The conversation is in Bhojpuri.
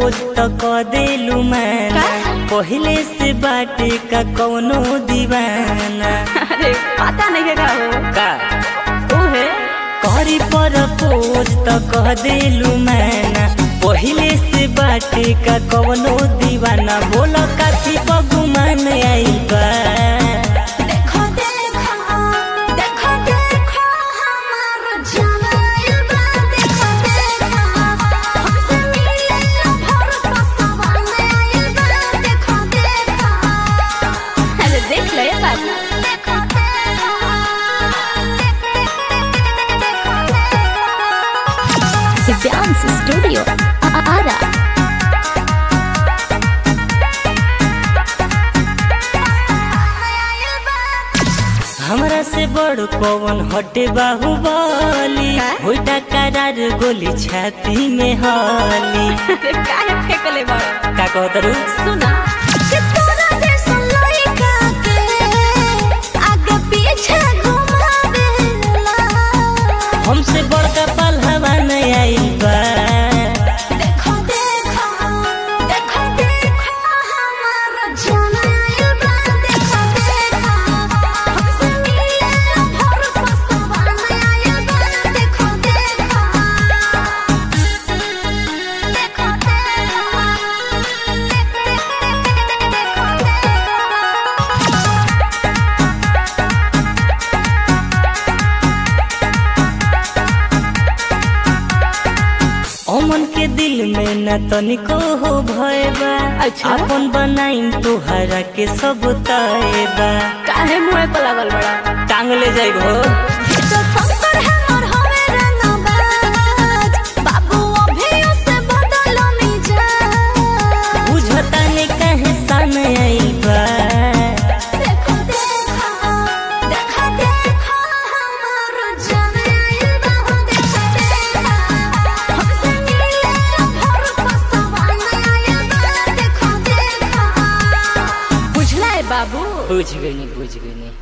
प्रपोज तो क देलू मैना पहले से बाटे का कौनो दीवाना अरे पता नहीं है का हो का ओहे करी प्रपोज तो कह देलू मैना पहले से बाटे का कौनो दीवाना बोला काफी बगुमान आइल बा देखो देखो देखो देखो हमार जमाइल बा देखो देखो हमसे मिले भर पसवा में आइल बा देखो देखो अरे देख ले ये बात देखो देखो दिव्यांश स्टूडियो आरा हमरा से बड़ कौन हटे बाहुबली होइटा करार गोली छाती में हली अरे काहे फेंकले बड़ का कहत रू सुना कि तोरा जैसा लइका के आगे पीछे घुमावेला हमसे बड़का पलहवा नहीं आइल बा देखो देखो देखो देखो हमार जमाइल बा देखो देखो हमसे मिले भर पसवा में आइल बा देखो देखो देखो अमन के दिल में न तनिको हो भय बा अच्छा। अपन बनाइन तोहरा के सब तय बा काहे मुंह पे लागल बड़ा टांग ले जाइबो तो संकर है मोर हवे रंगबाज बाबू अभी उसे बदलो मिजा बुझता ने कहे सन आइल बा देखो देखो देखो देखो हमार जमाइल बा हो देखो देखो हमसे मिले भर पसवा में आइल बा देखो देखो बुझला है बाबू बुझ गई बुझ गई